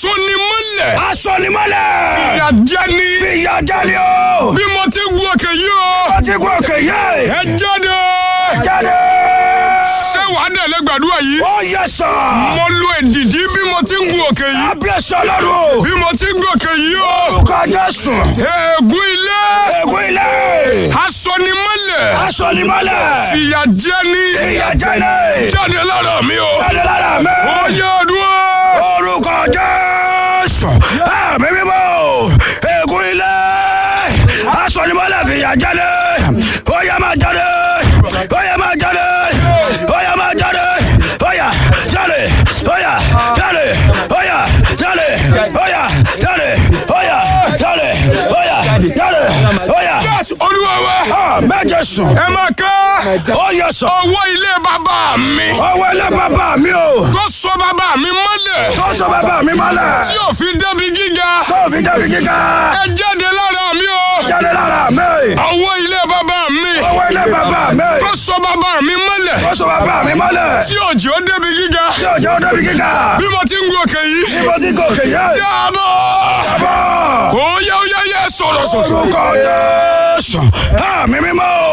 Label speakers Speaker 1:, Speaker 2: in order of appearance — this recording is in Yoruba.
Speaker 1: asonimọ́lẹ̀.
Speaker 2: Asọ̀nimọ́lẹ̀.
Speaker 1: ìyà jẹni.
Speaker 2: Fìyà jẹ́ni o.
Speaker 1: bí mo ti gun òkè yìí o.
Speaker 2: Ó ti kú òkè yé.
Speaker 1: ẹ jáde.
Speaker 2: Jáde.
Speaker 1: ṣé wàá dẹ̀lẹ́ gbàdúrà yìí.
Speaker 2: Ó yẹ sọ.
Speaker 1: mo lo èdìdí bí mo ti ń gun òkè yìí.
Speaker 2: Abíyèsọ lọ́rùn.
Speaker 1: bí mo ti ń gun òkè yìí o.
Speaker 2: Orúkọ Jésù.
Speaker 1: ègún ilé.
Speaker 2: Ègún ilé.
Speaker 1: asonimọ́lẹ̀.
Speaker 2: Asọ̀nimọ́lẹ̀.
Speaker 1: ìyà jẹni.
Speaker 2: Fìyà jẹ́ni.
Speaker 1: jáde lára mi o.
Speaker 2: Jáde lára mi.
Speaker 1: ó yẹ ọdún.
Speaker 2: Orúkọ Jésù. Àmì mímọ́. Ègún ilé. Asọ̀nimọ́lẹ̀ fìyà jẹ́ni. Ó yẹ máa jáde. Ó yẹ máa jáde. Ó yẹ máa jáde. Ó yá jáde. Ó yá jáde. Ó yá jáde. Ó yá jáde. Ó yá jáde. Ó yá jáde. Ó yá.
Speaker 1: yes olúwa wa.
Speaker 2: Àmì Jésù.
Speaker 1: ẹ máa ká.
Speaker 2: Ó yẹ sọ.
Speaker 1: owó ilé bàbá mi.
Speaker 2: Ọwọ́ ilé bàbá mi o.
Speaker 1: tó sọ bàbá mi mọ́lẹ̀.
Speaker 2: Tó sọ bàbá mi mọ́lẹ̀.
Speaker 1: tí ò fi débi gíga.
Speaker 2: Tó fi débi kíkà.
Speaker 1: ẹ jáde lára mi o.
Speaker 2: Jáde lára mi.
Speaker 1: owó ilé bàbá mi.
Speaker 2: Ọwọ́ ilé bàbá mi.
Speaker 1: tó sọ bàbá mi mọ́lẹ̀.
Speaker 2: Tó sọ bàbá mi mọ́lẹ̀.
Speaker 1: tí òjò débi gíga.
Speaker 2: Tí òjò débi kíkà.
Speaker 1: bí mo ti ń gun òkè yìí.
Speaker 2: Bí mo ti gòkè yé.
Speaker 1: jábọ̀.
Speaker 2: Bàbá.
Speaker 1: ó yẹ ó yẹ yẹ sọ̀rọ̀ sọ̀rọ̀.
Speaker 2: Orúkọ Jésù. Àmì mímọ́.